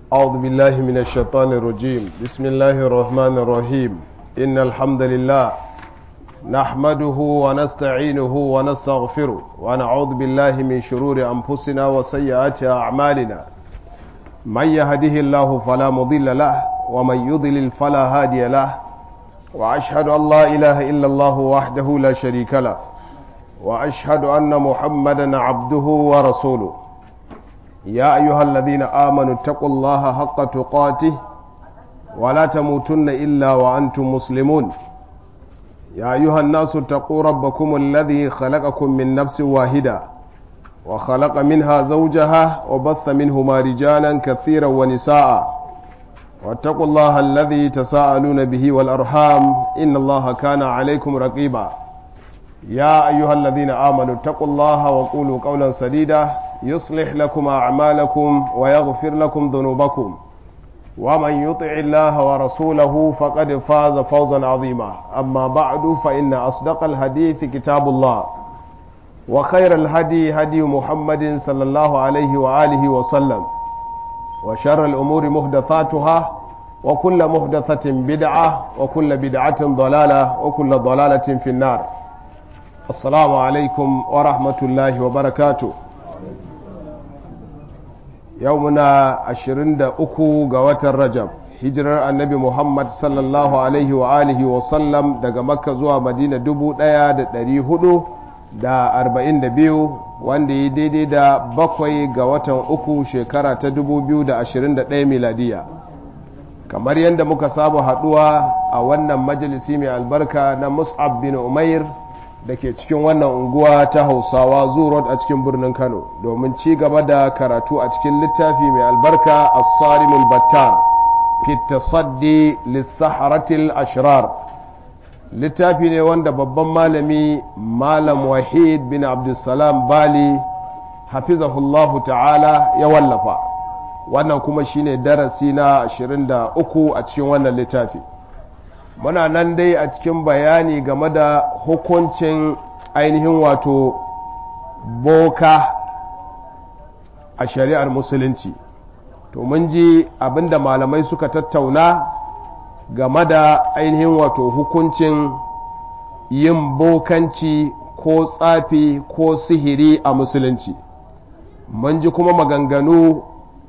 أعوذ بالله من الشيطان الرجيم بسم الله الرحمن الرحيم إن الحمد لله نحمده ونستعينه ونستغفره ونعوذ بالله من شرور أنفسنا وسيئات أعمالنا من يهده الله فلا مضل له ومن يضلل فلا هادي له وأشهد أن لا إله إلا الله وحده لا شريك له وأشهد أن محمدا عبده ورسوله يا أيها الذين آمنوا اتقوا الله حق تقاته ولا تموتن إلا وأنتم مسلمون يا أيها الناس اتقوا ربكم الذي خلقكم من نفس واحدة وخلق منها زوجها وبث منهما رجالا كثيرا ونساء واتقوا الله الذي تساءلون به والأرحام إن الله كان عليكم رقيبا يا أيها الذين آمنوا اتقوا الله وقولوا قولا سديدا يصلح لكم أعمالكم ويغفر لكم ذنوبكم ومن يطع الله ورسوله فقد فاز فوزا عظيما أما بعد فإن أصدق الحديث كتاب الله وخير الهدي هدي محمد صلى الله عليه وآله وسلم وشر الأمور محدثاتها وكل محدثة بدعة وكل بدعة ضلالة وكل ضلالة في النار السلام عليكم ورحمة الله وبركاته يومنا عشرين دا أكو قوات الرجب hijirar annabi muhammad sallallahu alaihi wa alihi wa sallam daga makka zuwa madina dubu ɗaya da ɗari hudu da arba'in da biyu wanda yi daidai da bakwai ga watan uku shekara ta dubu biyu da ashirin da ɗaya miladiya kamar yadda muka saba haɗuwa a wannan majalisi mai albarka na mus'ab bin umair da ke cikin wannan unguwa ta hausawa zurot a cikin birnin kano domin ci gaba da karatu a cikin littafi mai albarka as-sarimul battar fi tasaddi lissaharatil ashrar littafi ne wanda babban malami malam wahid bin abdulsalam bali hafizahullahu ta'ala ya wallafa wannan kuma shine darasi na 23 a cikin wannan littafi muna nan dai a cikin bayani game da hukuncin ainihin wato boka a shari'ar musulunci to mun ji abinda malamai suka tattauna game da ainihin wato hukuncin yin bokanci ko tsafi ko sihiri a musulunci mun ji kuma maganganu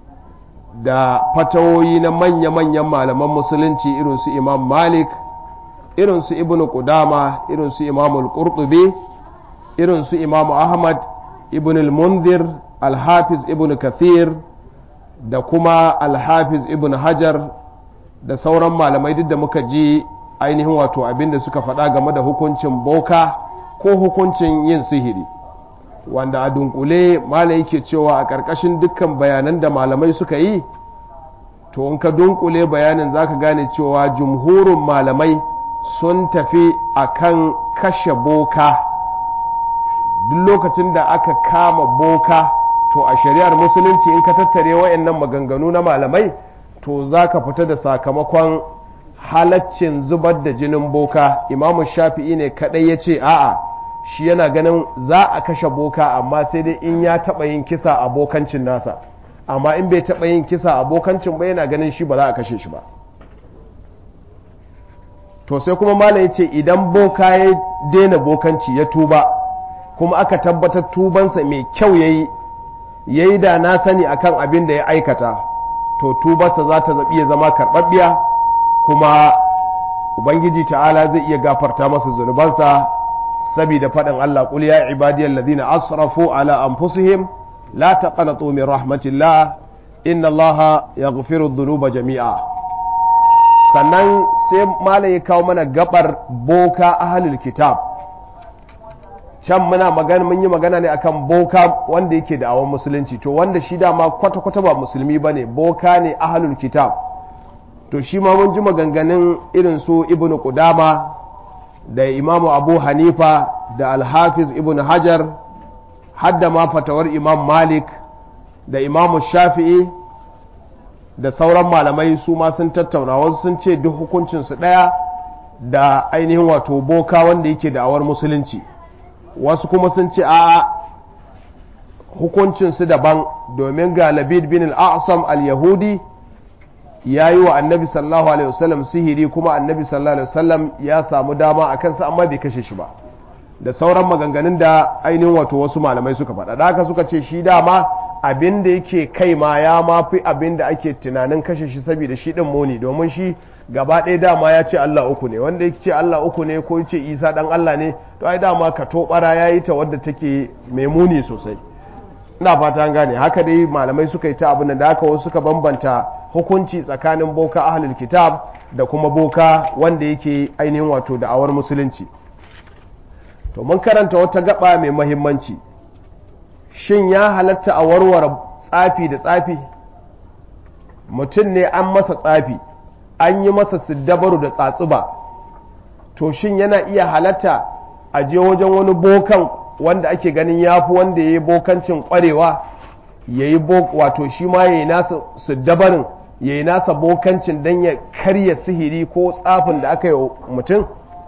da fatawoyi na manya-manyan malaman musulunci irinsu imam malik irinsu ibn qudama irinsu imam al-qurtubi irinsu imam ahmad ibn al-munzir al-hafiz ibn kathir da kuma al-hafiz ibn hajar da sauran malamai duk da muka ji ainihin wato abin da suka faɗa game da hukuncin boka ko hukuncin yin sihiri wanda a dunkule malai yake cewa a ƙarƙashin dukkan bayanan da malamai suka yi to in ka dunkule bayanin zaka gane cewa jumhurin malamai sun tafi akan kashe boka duk lokacin da aka kama boka to a shari'ar musulunci in ka tattare wayannan maganganu na malamai to za ka fita da sakamakon halaccin zubar da jinin boka imamu shafi'i ne kadai ya ce a'a shi yana ganin za a kashe boka amma sai dai in ya taɓa yin kisa a bokancin nasa amma in bai taɓa yin kisa a bokancin ba yana ganin shi ba za a kashe shi ba to sai kuma malam ya ce idan boka ya daina bokanci ya tuba kuma aka tabbatar tubansa mai kyau ya yi ya yi da na sani akan abin da ya aikata to tubarsa za ta zaɓi ya zama karɓaɓɓiya kuma ubangiji ta'ala zai iya gafarta masa zunubansa saboda faɗin Allah qul ya ibadiyal ladina asrafu ala anfusihim la taqnatu min rahmatillah inna Allah yaghfiru dhunuba jami'a sannan sai malai ya kawo mana gabar boka ahlul kitab can muna magana mun yi magana ne akan boka wanda yake da awon musulunci to wanda shi dama kwata-kwata ba musulmi ba ne boka ne ahalul kitab to shi ma mun ji maganganun irin su ibnu qudama da imamu abu hanifa da alhafiz ibn hajar hadda ma fatawar imam malik da imamu shafi'i da sauran malamai su ma sun tattauna wasu sun ce duk hukuncinsu ɗaya da ainihin wato boka wanda yake da awar musulunci wasu kuma sun ce a hukuncinsu daban domin ga labid bin al-asam al-yahudi ya yi wa annabi sallallahu alaihi wasallam sihiri kuma annabi sallallahu alaihi wasallam ya samu dama a kansa amma bai kashe shi ba da sauran maganganun da ainihin wato wasu malamai suka faɗa da haka suka ce shi dama abin da yake kai ma ya mafi abin da ake tunanin kashe shi saboda shi din muni domin shi gaba ɗaya dama ya ce Allah uku ne wanda ya ce Allah uku ne ko ce Isa dan Allah ne to ai dama ka tobara ya yi ta wadda take mai muni sosai ina fata an gane haka dai malamai suka yi ta abin da haka wasu suka bambanta hukunci tsakanin boka ahlul kitab da kuma boka wanda yake ainihin wato da'awar musulunci to mun karanta wata gaba mai mahimmanci shin ya halatta a warware tsafi da tsafi mutum ne an masa tsafi an yi masa siddabaru da tsatsuba to shin yana iya halatta a je wajen wani bokan wanda ake ganin ya fi wanda ya yi bokancin kwarewa ya yi wato shi ma ya yi nasa siddabarin ya yi nasa bokancin don ya karya sihiri ko tsafin da aka yi mutum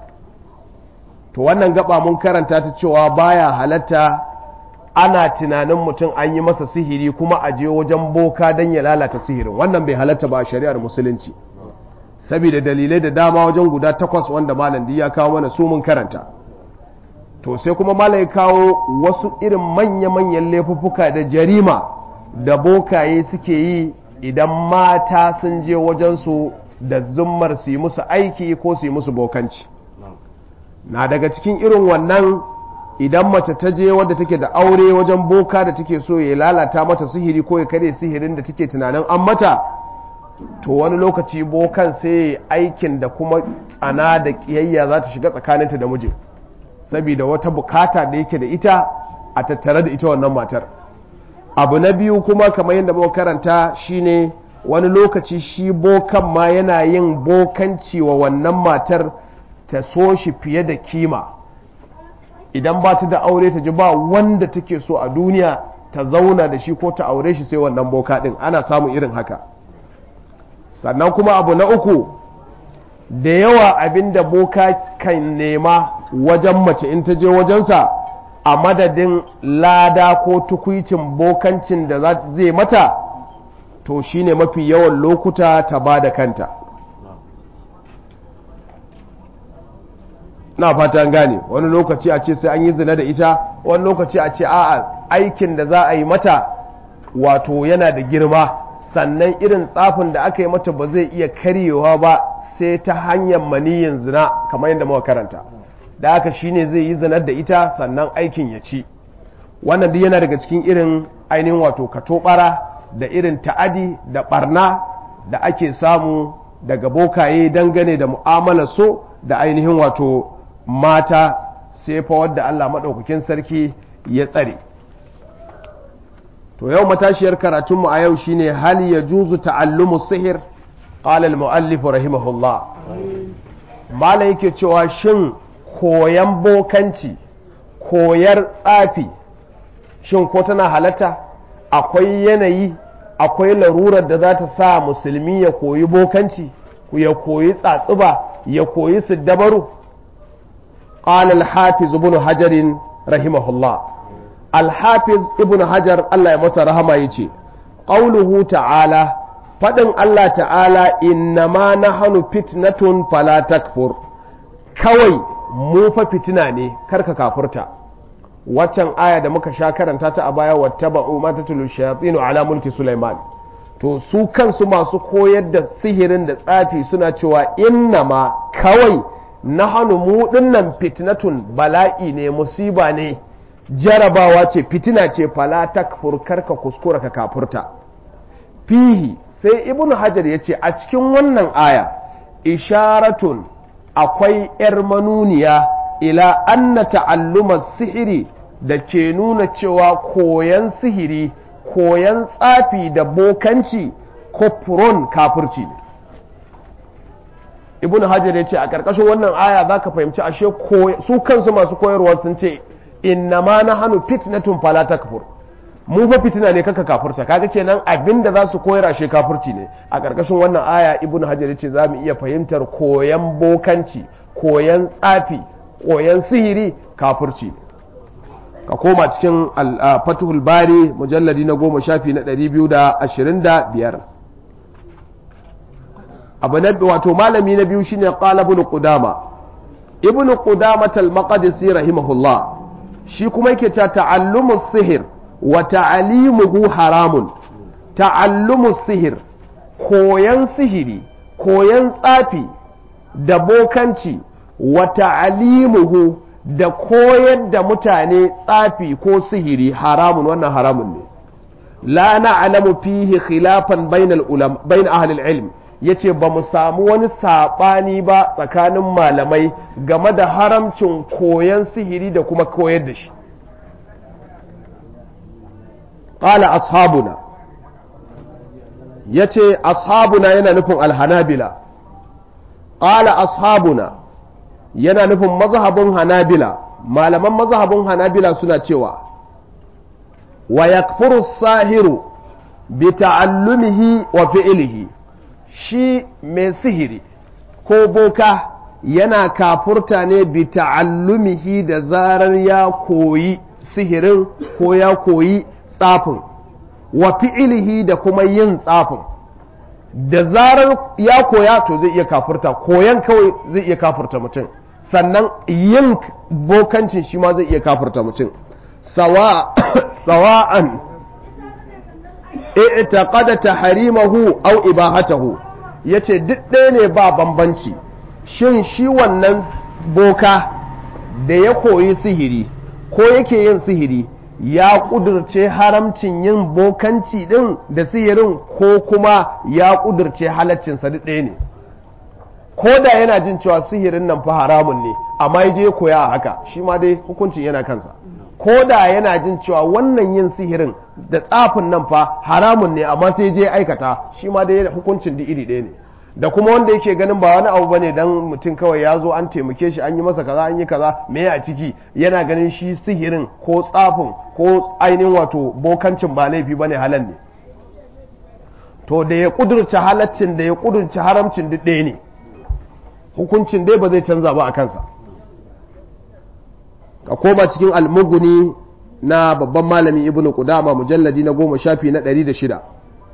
to wannan gaba mun karanta ta cewa baya halatta ana tunanin mutum an yi masa sihiri kuma a je wajen boka don ya lalata sihirin wannan bai halatta ba a shari'ar musulunci saboda dalilai da dama wajen guda takwas wanda malam ya kawo mana su mun karanta to sai kuma malam ya kawo wasu irin manya-manyan laifuffuka da jarima da bokaye suke yi idan mata sun je wajensu da zummar su yi musu aiki ko su yi musu bokanci na daga cikin irin wannan idan mace ta je wadda take da aure wajen boka da take so ya lalata mata sihiri ko ya kare sihirin da take tunanin an mata to wani lokaci bokan sai aikin da kuma tsana da kiyayya za ta shiga tsakaninta da mijin saboda wata bukata da yake da ita a tattare da ita wannan matar abu na biyu kuma kamar yadda muka karanta shine wani lokaci shi bokan ma yana yin bokanci wa wannan matar ta so shi fiye da kima idan ba ta da aure ta ji ba wanda take so a duniya ta zauna da shi ko ta aure shi sai wannan boka din ana samun irin haka sannan kuma abu na uku da yawa abinda boka kan nema wajen mace in ta je wajensa a madadin lada ko tukwicin bokancin da zai mata to shine mafi yawan lokuta ta ba da kanta na fatan gane wani lokaci a ce sai an yi zina da ita wani lokaci a ce a'a aikin da za a yi mata wato yana da girma sannan irin tsafin da aka yi mata ba zai iya karyewa ba sai ta hanyar maniyin zina kamar yadda muka karanta da haka shine zai yi zinar da ita sannan aikin ya ci wannan duk yana daga cikin irin ainihin wato katobara da irin ta'adi da barna da ake samu daga bokaye dangane da mu'amalar so da ainihin wato mata sai fa wadda Allah maɗaukakin sarki ya tsare to yau matashiyar karatunmu a yau shine hal ya juzu ta'allumu sihir qala al-muallif rahimahullah mala yake cewa shin koyan bokanci koyar tsafi shin ko tana halatta akwai yanayi akwai larurar da za ta sa musulmi ya koyi bokanci ya koyi tsatsuba ya koyi siddabaru قال الحافظ ابن حجر رحمه الله الحافظ ابن حجر الله يمسى رحمه يجي قوله تعالى فدن الله تعالى إنما نحن فتنة فلا تكفر كوي mu fa fitina ne karka kafurta waccan aya da muka sha karanta ta a baya wattaba'u ma tatlu shayatinu ala mulki Sulaiman to su kansu masu koyar da sihirin da tsafi suna cewa innama kawai na hannu mu dinnan fitnatun bala'i ne musiba ne jarabawa ce fitina ce fala takfur karka kuskura ka kafurta fihi sai ibn hajar ya ce a cikin wannan aya isharatun akwai ‘yar manuniya ila anna ta'alluma sihiri da ke nuna cewa koyan sihiri koyan tsafi da bokanci kofron kafirci ne ibn hajar ya ce a ƙarƙashin wannan aya za ka fahimci ashe su kansu masu koyarwa sun ce inna ma na hannu fitnatun fala takfur mu fa fitina ne kaka kafurta kaga kenan abinda za su koyar ashe kafurci ne a ƙarƙashin wannan aya ibn hajar ya ce za mu iya fahimtar koyan bokanci koyan tsafi koyan sihiri kafurci ne ka koma cikin fatuhul bari mujalladi na goma shafi na ɗari biyu da ashirin da biyar abu na wato malami na biyu shine qala ibn qudama ibn qudama al-maqdisi rahimahullah shi kuma yake cewa ta'allumu sihir wa ta'alimuhu haramun ta'allumu sihir koyan sihiri koyan tsafi da bokanci wa ta'alimuhu da koyar da mutane tsafi ko sihiri haramun wannan haramun ne la na'lamu fihi khilafan bainal ulama bain ahli ilm yace ba mu samu wani sabani ba tsakanin malamai game da haramcin koyan sihiri da kuma koyar da shi qala ashabuna yace ashabuna yana nufin alhanabila qala ashabuna yana nufin mazhabin hanabila malaman mazhabin hanabila suna cewa wa yakfuru sahiru bi ta'allumihi wa fi'lihi shi mai sihiri ko boka yana kafurta ne bi ta'allumihi da zarar ya koyi sihirin ko ya koyi tsafin wa fi'lihi da kuma yin tsafin da zarar ya koya to zai iya kafurta koyan kawai zai iya kafurta mutum sannan yin bokancin shi ma zai iya kafurta mutum sawa'an i'taqada tahrimahu aw ibahatahu yace duk ɗaya ne ba bambanci shin shi wannan boka da ya koyi sihiri ko yake yin sihiri ya kudurce haramcin yin bokanci din da sihirin ko kuma ya kudurce halaccinsa duk ɗaya ne ko da yana jin cewa sihirin nan fa haramun ne amma ya je koya a haka shi ma dai hukuncin yana kansa ko da yana jin cewa wannan yin sihirin da tsafin nan fa haramun ne amma sai je aikata shi ma dai hukuncin da iri ɗaya ne da kuma wanda yake ganin ba wani abu bane dan mutum kawai ya zo an taimake shi an yi masa kaza an yi kaza me a ciki yana ganin shi sihirin ko tsafin ko ainihin wato bokancin ba laifi bane halal ne to da ya kudurce halaccin da ya kudurce haramcin duk ɗaya ne hukuncin dai ba zai canza ba a kansa ka koma cikin almuguni na babban malami ibnu qudama mujalladi na goma shafi na ɗari da shida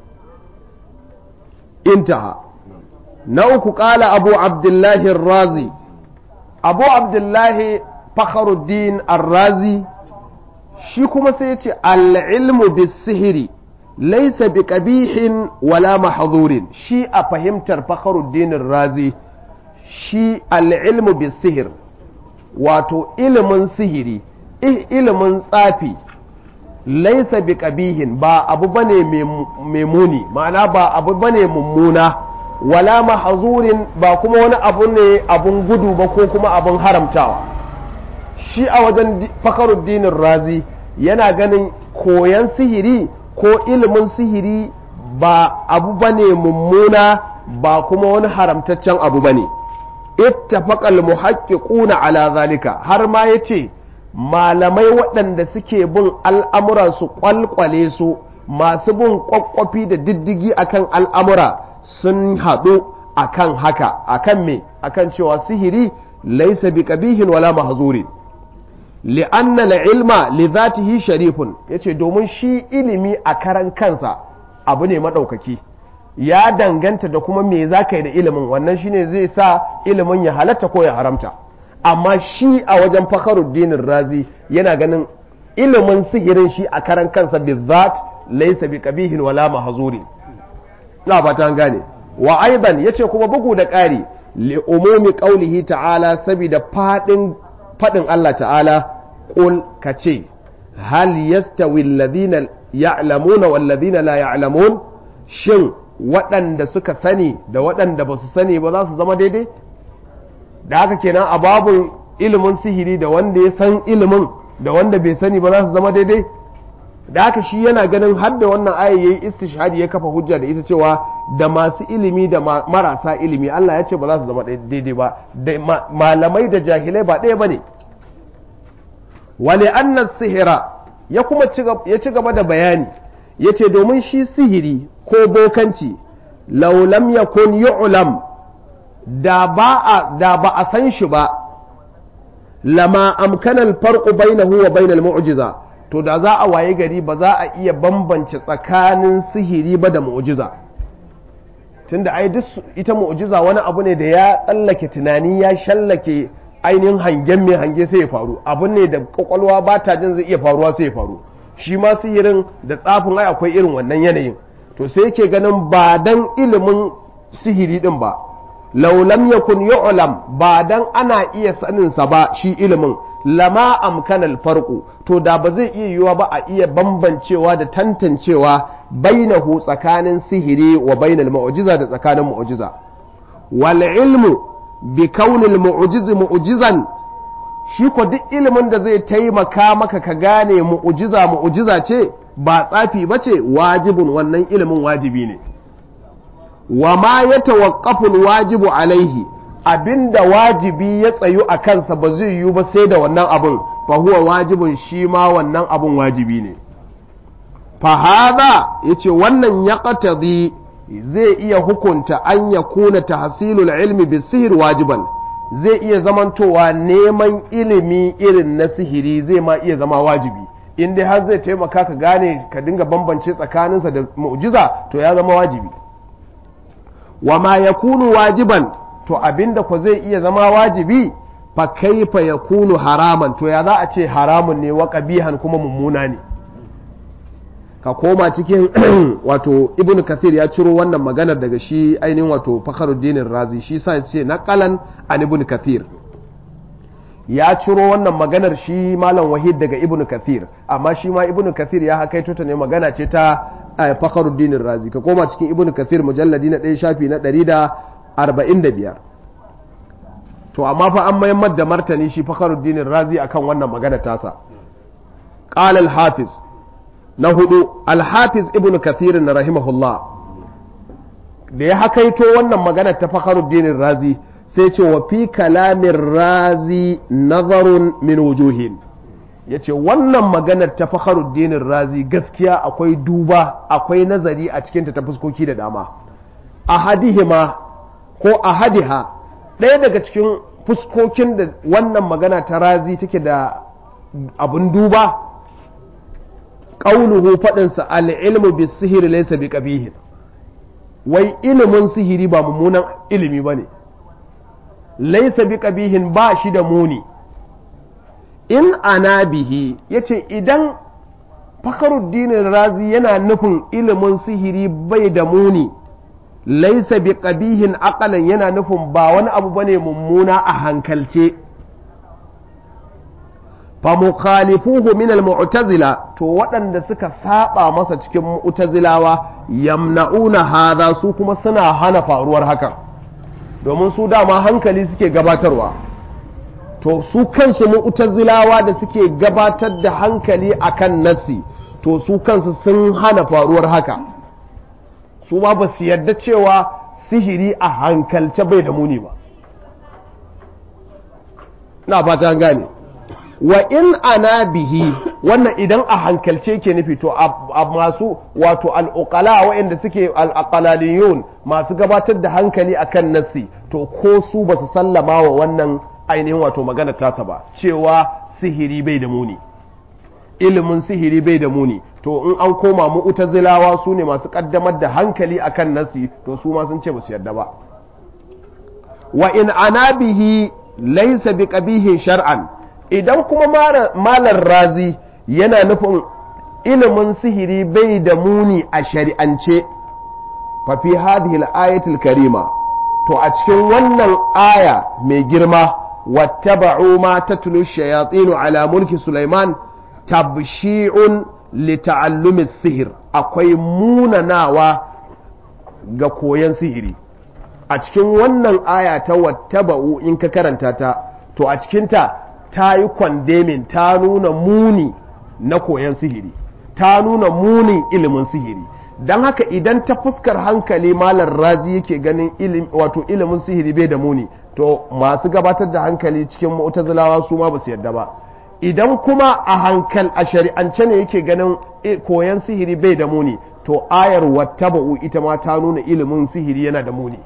intaha na uku ƙala abu abdullahi razi abu abdullahi fakharuddin razi shi kuma sai ya ce al'ilmu bis sihiri laisa bi ƙabihin wala mahzurin shi a fahimtar fakharuddin razi shi al'ilmu bis sihir wato ilimin sihiri ilimin tsafi laisa bi ƙabihin ba abu bane mai muni ma'ana ba abu bane mummuna wala mahazurin ba kuma wani abu ne abun gudu ba ko kuma abun haramtawa shi a wajen fakaruddinin razi yana ganin koyan sihiri ko ilimin sihiri ba abu bane mummuna ba kuma wani haramtaccen abu bane ittafaqal muhaqqiquna ala zalika har ma yace malamai waɗanda suke bin al'amura su kwalkwale su masu bin kwakwafi da diddigi akan al'amura sun haɗu akan haka akan me akan cewa sihiri laisa bi qabihin wala mahzurin li'anna al-ilma li dhatihi sharifun yace domin shi ilimi a karan kansa abu ne madaukaki ya danganta da kuma me zaka yi da ilimin wannan shine zai sa ilimin ya halatta ko ya haramta amma shi a wajen fakharuddin razi yana ganin ilimin sihirin shi a karan kansa bizat laisa bi qabihin wala mahzurin na ba ta gane wa aidan yace kuma bugu da ƙari li umumi qaulihi ta'ala saboda fadin fadin Allah ta'ala qul kace hal yastawi alladhina ya'lamuna wal ladina la ya'lamun shin waɗanda suka sani da waɗanda ba su sani ba za su zama daidai da haka kenan a babun ilimin sihiri da wanda ya san ilimin da wanda bai sani ba za su zama daidai da haka shi yana ganin har da wannan aya yayi istishhadi ya kafa hujja da ita cewa da masu ilimi da marasa ilimi Allah ya ce ba za su zama daidai ba da malamai da jahilai ba ɗaya bane wali anna sihira ya kuma ya ci gaba da bayani ya ce domin shi sihiri ko bokanci law lam yakun yu'lam da ba a da ba a san shi ba lama amkana al-farqu bainahu wa bainal mu'jiza to da za a waye gari ba za a iya bambance tsakanin sihiri ba da mu'jiza tunda ai duk ita mu'jiza wani abu ne da ya tsallake tunani ya shallake ainihin hangen mai hange sai ya faru abu ne da kwakwalwa ba ta jin zai iya faruwa sai ya faru shi ma sihirin da tsafin ai akwai irin wannan yanayin to sai yake ganin ba dan ilimin sihiri din ba laulam yakun yu'lam ba dan ana iya sanin sa ba shi ilimin lama amkana farqu to da ba zai iya yiwa ba a iya bambancewa da tantancewa bainahu tsakanin sihiri wa bainal mu'jiza da tsakanin mu'jiza wal ilmu bi kaunil mu'jizi mu'jizan shi ko duk ilimin da zai taimaka maka ka gane mu'jiza mu'jiza ce ba tsafi ba ce wajibin wannan ilimin wajibi ne wa ma ya tawaqqaful wajibu alaihi abinda wajibi ya tsayu a kansa ba zai yiwu ba sai da wannan abun fa huwa wajibin shi ma wannan abun wajibi ne fa hadha yace wannan ya qatadi zai iya hukunta an ya kuna tahsilul ilmi bi sihir wajiban zai iya zamantowa neman ilimi irin na sihiri zai ma iya zama wajibi in dai har zai taimaka ka gane ka dinga bambance tsakaninsa da mu'jiza to ya zama wajibi wa ma yakunu wajiban to abinda ko zai iya zama wajibi fa kaifa yakunu haraman to ya za a ce haramun ne wa qabihan kuma mummuna ne ka koma cikin wato ibn kathir ya ciro wannan maganar daga shi ainihin wato fakharuddin razi shi sa ya ce naqalan an ibn kathir ya ciro wannan maganar shi malam wahid daga ibn kathir amma shi ma ibn kathir ya hakaito ta ne magana ce ta fakharuddin razi ka koma cikin ibn kathir mujalladi na ɗaya shafi na ɗari da arba'in da biyar to amma fa an mayammar da martani shi fakharuddin razi akan wannan magana tasa قال الحافظ na hudu alhafiz ibn kathirin na rahimahullah da ya hakaito wannan magana ta fakharuddin razi sai ce wa fi kalamin razi nazarun min wujuhin ya ce wannan maganar ta fakharuddin razi gaskiya akwai duba akwai nazari a cikinta ta fuskoki da dama ahadihima ko ahadiha ɗaya daga cikin fuskokin da wannan magana ta razi take da abun duba ƙaunuhu faɗinsa al'ilmu bi sihiri laisa bi ƙabihin wai ilimin sihiri ba mummunan ilimi ba ne laisa bi ƙabihin ba shi da muni in ana bihi ya ce idan fakaruddinin razi yana nufin ilimin sihiri bai da muni laisa bi ƙabihin akalan yana nufin ba wani abu bane mummuna a hankalce fa mukhalifuhu min al-mu'tazila to waɗanda suka saba masa cikin mu'tazilawa yamna'una hadha su kuma suna hana faruwar hakan domin su dama hankali suke gabatarwa to su kansu mu'tazilawa da suke gabatar da hankali akan nasi to su kansu sun hana faruwar haka su ma ba su yarda cewa sihiri a hankalce bai da muni ba na fata gane wa in ana bihi wannan idan a hankalce ke nufi to a masu wato al'uqala waɗanda suke al'aqalaliyun masu gabatar da hankali akan nassi to ko su ba su sallama wa wannan ainihin wato magana tasa ba cewa sihiri bai da muni ilimin sihiri bai da muni to in an koma mu'tazilawa su ne masu kaddamar da hankali akan nassi to su ma sun ce ba su yarda ba wa in ana bihi laysa bi qabihin shar'an idan kuma malar razi yana nufin ilimin sihiri bai da muni a shari'ance fafi hadhihi al-ayatul karima to a cikin wannan aya mai girma wattaba'u ma tatlu shayatin ala mulki Sulaiman tabshi'un li ta'allumi sihir akwai munanawa ga koyon sihiri a cikin wannan aya ta wattaba'u in ka karanta ta to a cikinta ta yi kwandemin ta nuna muni na koyon sihiri ta nuna munin ilimin sihiri don haka idan ta fuskar hankali malar razi yake ganin wato ilimin sihiri bai da muni to masu gabatar da hankali cikin mu'tazilawa su ma ba su yarda ba idan kuma a hankal a shari'ance ne yake ganin koyon sihiri bai da muni to ayar wattaba'u ita ma ta nuna ilimin sihiri yana da muni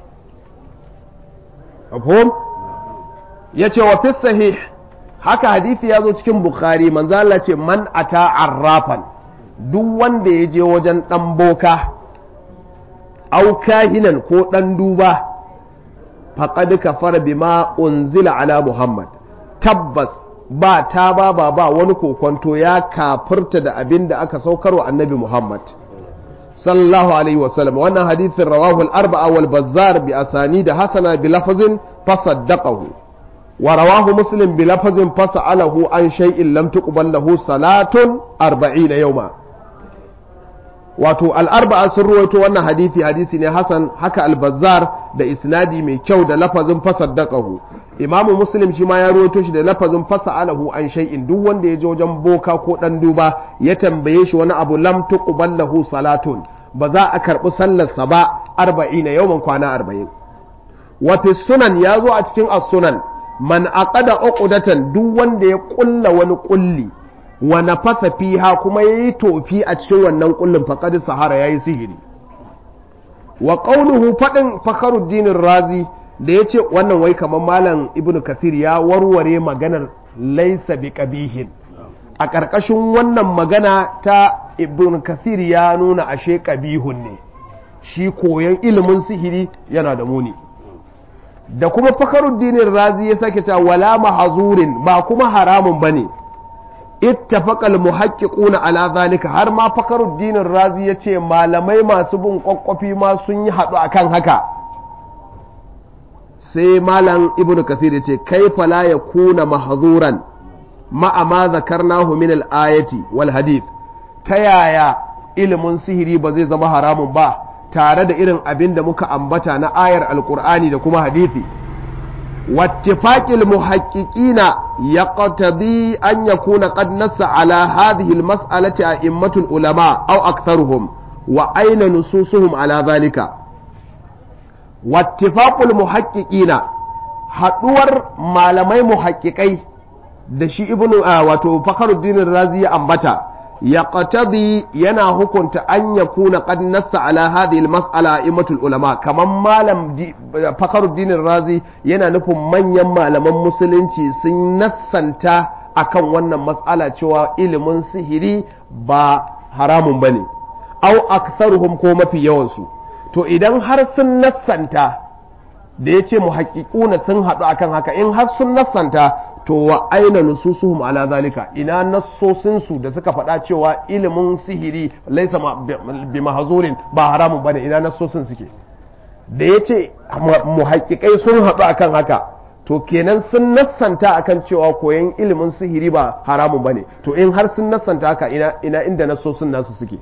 ya ce wa fi sahih haka hadisi ya zo cikin bukhari manzo Allah ce man ata arrafan duk wanda ya je wajen dan boka au kahinan ko ɗan duba faƙad kafara bima unzila ala muhammad tabbas ba ta ba ba ba wani kokonto ya kafirta da abin da aka saukarwa annabi muhammad sallallahu alaihi wasallam wannan hadithin rawahu al-arba'a wal bazzar bi asani da hasana bi lafazin fasaddaqahu wa rawahu muslim bi lafazin fasa'alahu an shay'in lam tuqbal lahu salatun 40 yawma wato al-arba'a sun ruwaito wannan hadisi hadisi ne hasan haka al-bazzar da isnadi mai kyau da lafazin fasaddaqahu imamu muslim shi ma ya ruwaito shi da lafazin fasa'alahu an shay'in duk wanda ya je wajen boka ko dan duba ya tambaye shi wani abu lam tuqbal lahu salatun ba za a karbi sallarsa ba 40 yawman kwana 40 wa fi sunan ya zo a cikin as-sunan man aqada uqdatan duk wanda ya kulla wani kulli wa nafasa fiha kuma yayi tofi a cikin wannan kullin faqad sahara yayi sihiri wa qawluhu fadin fakharuddin razi da yace wannan wai kamar malam ibnu kasir ya warware maganar laysa biqabihin a ƙarƙashin wannan magana ta ibnu kasir ya nuna ashe qabihun ne shi koyan ilimin sihiri yana da muni da kuma fakaruddinin razi ya sake cewa wala mahazurin ba kuma haramun bane ittafaqal muhaqqiquna ala zalika har ma fakaruddinin razi yace malamai masu bin kwakwafi ma sun yi hadu akan haka sai malam ibnu kathir yace kaifa la yakuna mahzuran ma ma zakarnahu min al-ayati wal hadith ta yaya ilimin sihiri ba zai zama haramun ba tare da irin abin da muka ambata na ayar alkur'ani da kuma hadithi wattifaqil muhaqqiqina yaqtadi an yakuna qad nassa ala hadhihi almas'alati a'immatul ulama aw aktharuhum wa aina nususuhum ala dhalika wattifaqul muhaqqiqina haduwar malamai muhaqqiqai da shi ibnu wato fakhruddin razi ya ambata yaqtadi yana hukunta an yakuna qad nassa ala hadhihi almas'ala imatul ulama kaman malam Fakhruddin Razi yana nufin manyan malaman musulunci sun nassanta akan wannan mas'ala cewa ilimin sihiri ba haramun bane au aktharuhum ko mafi yawan su to idan har sun nassanta da yace muhaqqiquna sun haɗu akan haka in har sun nassanta to wa aina nususuhum ala zalika ina nassosin su da suka faɗa cewa ilimin sihiri laisa bi mahzurin ba haramun bane ina nassosin suke da yace muhaqqiqai sun haɗu akan haka to kenan sun nassanta akan cewa koyan ilimin sihiri ba haramun bane to in har sun nassanta haka ina ina inda nassosin nasu suke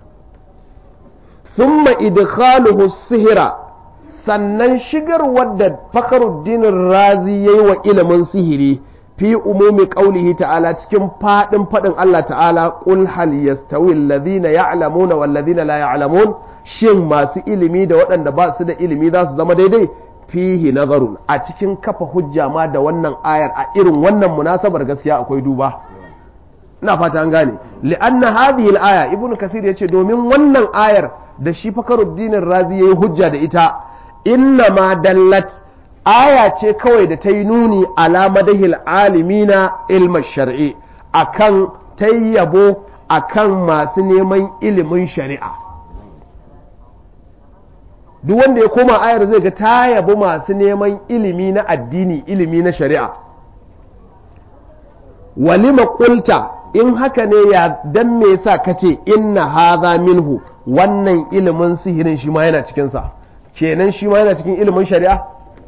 thumma idkhaluhu sihira sannan shigar wadda fakaruddin razi yayi wa ilimin sihiri fi umumi qaulihi ta'ala cikin fadin fadin Allah ta'ala qul hal yastawi alladhina ya'lamuna wal ladhina la ya'lamun shin masu ilimi da waɗanda ba su da ilimi za su zama daidai fihi nazarun a cikin kafa hujja ma da wannan ayar a irin wannan munasabar gaskiya akwai duba ina fata an gane li'anna hadhihi al-aya ibnu kathir yace domin wannan ayar da shi fakaruddin razi yayi hujja da ita inna ma dallat aya ce kawai da ta yi nuni ala madahil alimina ilmin shari'i akan ta yabo akan masu neman ilimin shari'a duk wanda ya koma ayar zai ga ta yabo masu neman ilimi na addini ilimi na shari'a walima kulta in haka ne ya dan me yasa kace inna hadha minhu wannan ilimin sihirin shi ma yana cikinsa kenan shi ma yana cikin ilimin shari'a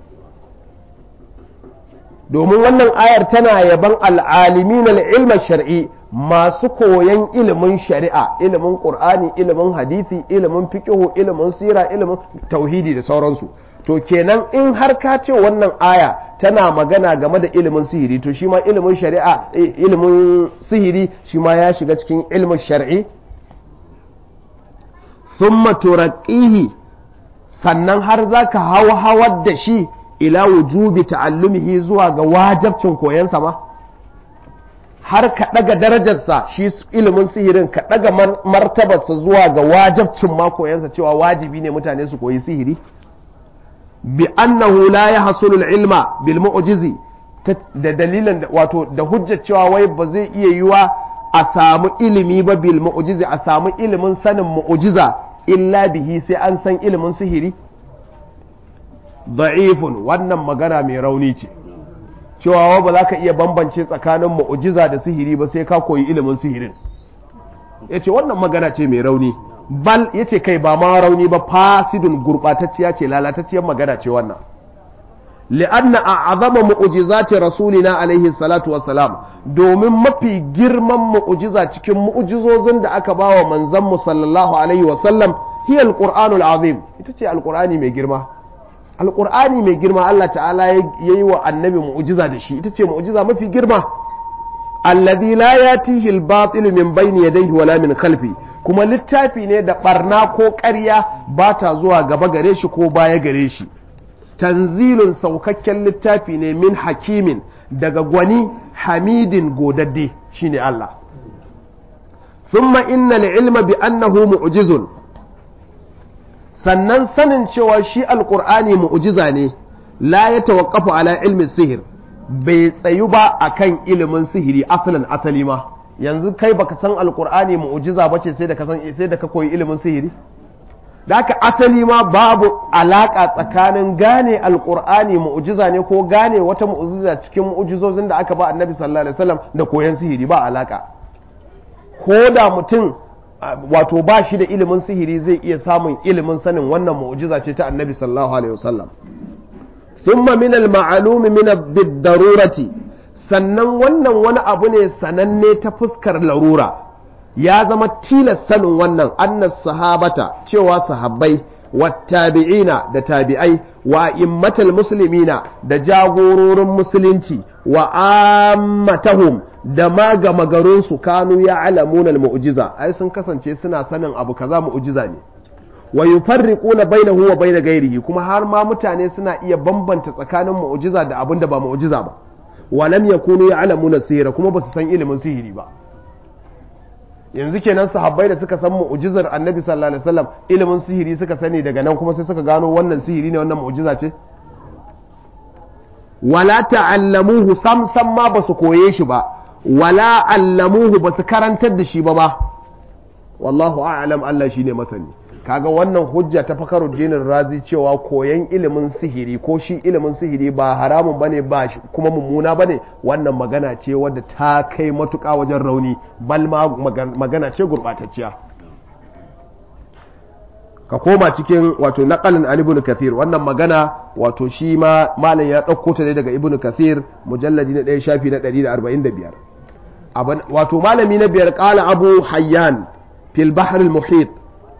domin wannan ayar tana yaban al'alimin al'ilmar shari'i masu koyan ilimin shari'a ilimin ƙur'ani ilimin hadisi ilimin fiƙihu ilimin sira ilimin tauhidi da sauransu to kenan in har ka ce wannan aya tana magana game da ilimin sihiri to shi ma ilimin shari'a ilimin sihiri shi ma ya shiga cikin ilimin shari'i thumma turaqqihi sannan har za ka hawa hawar da shi ila wujubi ta'allumihi zuwa ga wajabcin koyansa ma har ka ɗaga darajarsa shi ilimin sihirin ka ɗaga martabarsa zuwa ga wajabcin ma koyansa cewa wajibi ne mutane su koyi sihiri bi annahu la yahsulu ilma bil mu'jizi da dalilin wato da hujjar cewa wai ba zai iya yiwa a samu ilimi ba bil mu'jizi a samu ilimin sanin mu'jiza illa bihi sai an san ilimin sihiri da'ifun wannan magana mai rauni ce cewa ba za ka iya bambance tsakanin mu'ujiza da sihiri ba sai ka koyi ilimin sihirin ya ce wannan magana ce mai rauni bal ya ce kai ba ma rauni ba fasidun gurɓatacciya ce lalatacciyar magana ce wannan li'anna a azama mu'ujizati rasulina alaihi salatu wassalam domin mafi girman mu'ujiza cikin mu'ujizozin da aka bawa manzon mu sallallahu alaihi wasallam hiya alqur'anul azim ita ce alqur'ani mai girma alqur'ani mai girma Allah ta'ala yayi wa annabi mu'ujiza da shi ita ce mu'ujiza mafi girma alladhi la yatihi al-batil min bayni yadayhi wala min khalfi kuma littafi ne da barna ko ƙarya ba ta zuwa gaba gare shi ko baya gare shi tanzilun saukakken littafi ne min hakimin daga gwani hamidin godadde shine Allah thumma innal ilma bi annahu mu'jizun sannan sanin cewa shi alqur'ani mu'jiza ne la ya tawaqqafu ala ilmi sihir bai tsayu ba akan ilimin sihiri asalin asali ma yanzu kai baka san alqur'ani mu'jiza bace sai da ka san sai da ka koyi ilimin sihiri da haka asali ma babu alaka tsakanin gane alkur'ani mu'jiza ne ko gane wata mu'jiza cikin mu'jizozin da aka ba annabi sallallahu alaihi wasallam da koyan sihiri ba alaka ko da mutum wato ba shi da ilimin sihiri zai iya samun ilimin sanin wannan mu'jiza ce ta annabi sallallahu alaihi wasallam thumma min al-ma'lum min bid-darurati sannan wannan wani abu ne sananne ta fuskar larura ya zama tilas sanin wannan annas sahabata cewa sahabbai wattabi'ina da tabi'ai wa immatal muslimina da jagororin musulunci wa ammatahum da ma gama garinsu kanu ya alamunan mu'jiza ai sun kasance suna sanin abu kaza mu'jiza ne wa yufarriquna bainahu wa baina ghairihi kuma har ma mutane suna iya bambanta tsakanin mu'jiza da abin da ba mu'jiza ba wa lam yakunu ya'lamuna sihira kuma ba su san ilimin sihiri ba yanzu kenan sahabbai da suka san mu'jizar annabi sallallahu alaihi wasallam ilimin sihiri suka sani daga nan kuma sai suka gano wannan sihiri ne wannan mu'jiza ce wala ta'allamuhu sam sam ma basu koye shi ba wala allamuhu basu karantar da shi ba ba wallahu a'lam Allah shine masani kaga wannan hujja ta fakaruddinin razi cewa koyan ilimin sihiri ko shi ilimin sihiri ba haramun bane ba kuma mummuna bane wannan magana ce wadda ta kai matuƙa wajen rauni bal ma magana ce gurɓatacciya ka koma cikin wato naqalin an ibnu kathir wannan magana wato shi ma malam ya ɗauko ta ne daga ibnu kathir mujalladi na ɗaya shafi na 145 wato malami na biyar qala abu hayyan fil bahr al muhit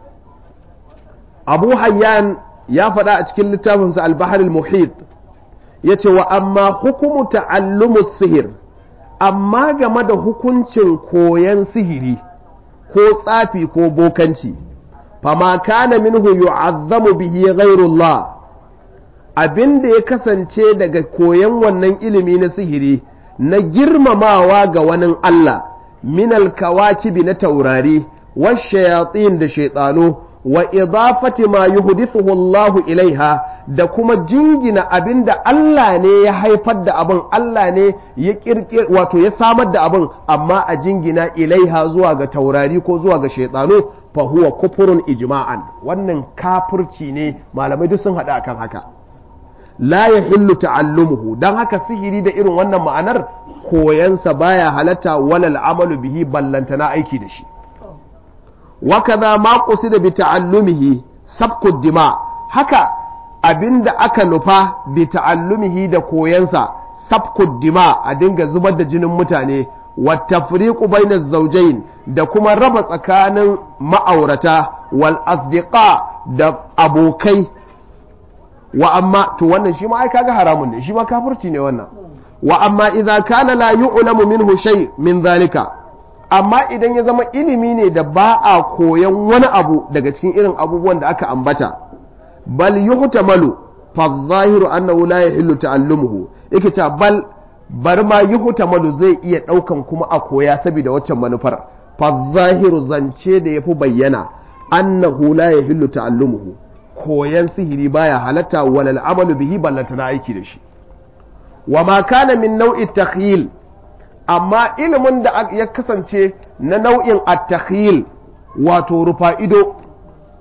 abu hayyan ya faɗa a cikin littafinsa albahar muhit ya ce wa amma hukumu ta'allumu sihir amma game da hukuncin koyan sihiri ko tsafi ko bokanci fama kana minhu yu'azzamu bihi ghairullah abin da ya kasance daga koyan wannan ilimi na sihiri na girmamawa ga wani Allah minal kawakibi na taurari wa shayatin da shaitano wa idafati ma yuhdithuhu Allah ilaiha da kuma jingina abinda Allah ne ya haifar da abin Allah ne ya kirkir wato ya samar da abin amma a jingina ilaiha zuwa ga taurari ko zuwa ga shaytanu fa huwa kufurun ijma'an wannan kafirci ne malamai duk sun hada akan haka la yahillu ta'allumuhu dan haka sihiri da irin wannan ma'anar koyansa baya halatta walal amalu bihi ballantana aiki da shi وكذا ما قصد بتعلمه سبك الدماء haka abinda aka nufa bi ta'allumihi da koyansa sabkud dima a dinga zubar da jinin mutane wa tafriqu bainaz zawjayn da kuma raba tsakanin ma'aurata wal asdiqa da abokai wa amma to wannan shi ma ai kaga haramun ne shi ma kafirci ne wannan wa amma idza kana la yu'lamu minhu shay min zalika amma idan ya zama ilimi ne da ba a koyan wani abu daga cikin irin abubuwan da aka ambata bal yuhtamalu fa zahiru annahu la yahillu ta'allumuhu yake ta bal bar ma yuhtamalu zai iya daukan kuma a koya saboda waccan manufar fa zahiru zance da yafi bayyana annahu la yahillu ta'allumuhu koyan sihiri baya halatta walal amalu bihi ballantana aiki da shi wa ma kana min nau'i takhyil amma ilimin da ya kasance na nau'in at-takhyil wato rufa ido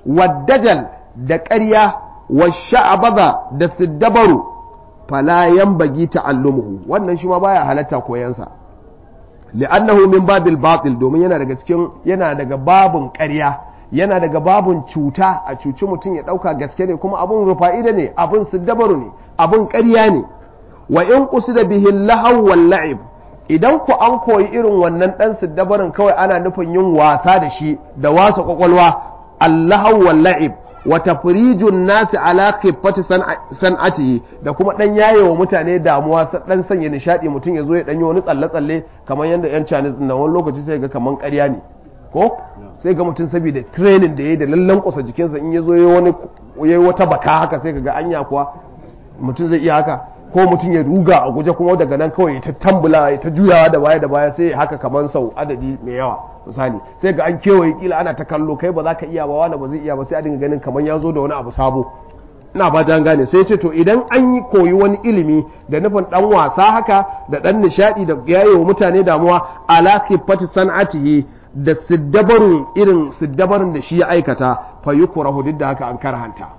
waddajal da ƙarya wa sha'abaza da siddabaru fala yanbaghi ta'allumuhu wannan shi ma baya halatta koyansa li'annahu min babil batil domin yana daga cikin yana daga babun ƙarya yana daga babun cuta a cuci mutum ya ɗauka gaske ne kuma abun rufa'ida ne abun siddabaru ne abun ƙarya ne wa in qusida bihi lahaw wal la'ib idan ku an koyi irin wannan dan siddabarin kawai ana nufin yin wasa da shi da wasa kwakwalwa allahu wal la'ib wa tafrijun nasi ala khiffati san'ati da kuma dan yayewa mutane damuwa dan sanya nishadi mutum ya zo ya danyo wani tsalle tsalle kamar yanda yan Chinese na wani lokaci sai ga kaman ƙarya ne ko sai ga mutum saboda training da yayi da lallan kusa jikinsa in ya zo yayi wani yayi wata baka haka sai ga anya kuwa mutum zai iya haka ko mutum ya ruga a guje kuma daga nan kawai ta tambula ya ta juyawa da baya da baya sai haka kamar sau adadi mai yawa misali sai ga an kewaye kila ana ta kallo kai ba za ka iya ba wani ba zai iya ba sai a dinga ganin kamar ya zo da wani abu sabo ina ba an gane sai ce to idan an yi koyi wani ilimi da nufin dan wasa haka da dan nishadi da yayewa mutane damuwa ala khifati san'atihi da siddabarun irin siddabarin da shi ya aikata fa yukrahu duk da haka an karhanta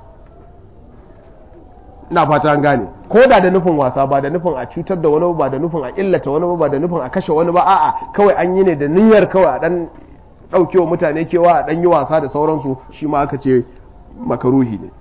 ina fata an gane ko da da nufin wasa ba da nufin a cutar da wani ba da nufin a illata wani ba da nufin a kashe wani ba a'a kawai an yi ne da niyyar kawai a dan daukewa mutane kewa a dan yi wasa da sauransu shi ma aka ce makaruhi ne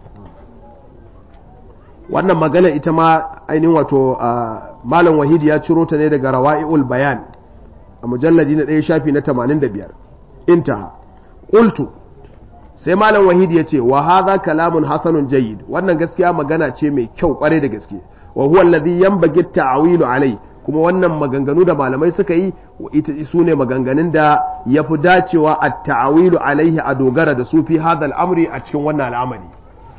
wannan magana ita ma ainihin wato malam wahidi ya ciro ta ne daga rawa'i'ul bayan a mujalladi na ɗaya shafi na 85 intaha qultu sai malam wahidi ya ce wa hadha kalamun hasanun jayyid wannan gaskiya magana ce mai kyau kware da gaske wa huwa alladhi yanbaghi ta'wilu alai kuma wannan maganganu da malamai suka yi ita su ne maganganun da ya fi dacewa a ta'awilu alaihi a dogara da su fi hadha al'amri a cikin wannan al'amari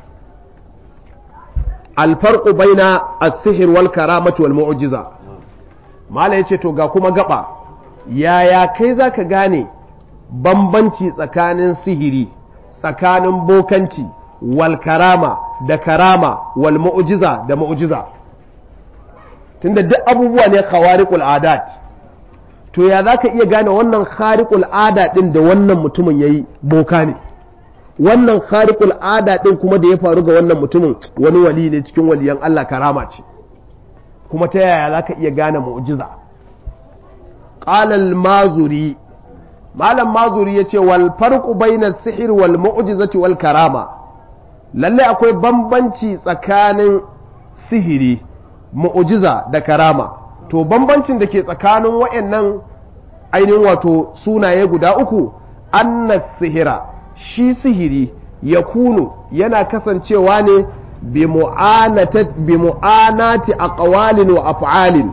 alfarqu baina as-sihr wal karamati wal mu'jiza malam yace to ga kuma gaba yaya kai zaka gane bambanci tsakanin sihiri tsakanin bokanci wal karama da karama wal mu'jiza da mu'jiza tunda duk abubuwa ne khawariqul adat to ya zaka iya gane wannan khariqul ada din da wannan mutumin yayi boka ne wannan khariqul ada din kuma da ya faru ga wannan mutumin wani wali ne cikin waliyan Allah karama ce kuma ta yaya zaka iya gane mu'jiza qala al-mazuri malam mazuri ya ce wal farqu bayna sihir wal mu'jizati wal karama lalle akwai bambanci tsakanin sihiri mu'jiza da karama to bambancin da ke tsakanin wayannan ainihin wato sunaye guda uku anna sihira shi sihiri ya kunu yana kasancewa ne bi mu'anati aqwalin wa af'alin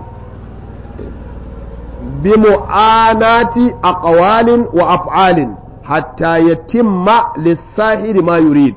بمعاناة أقوال وأفعال حتى يتم للساحر ما يريد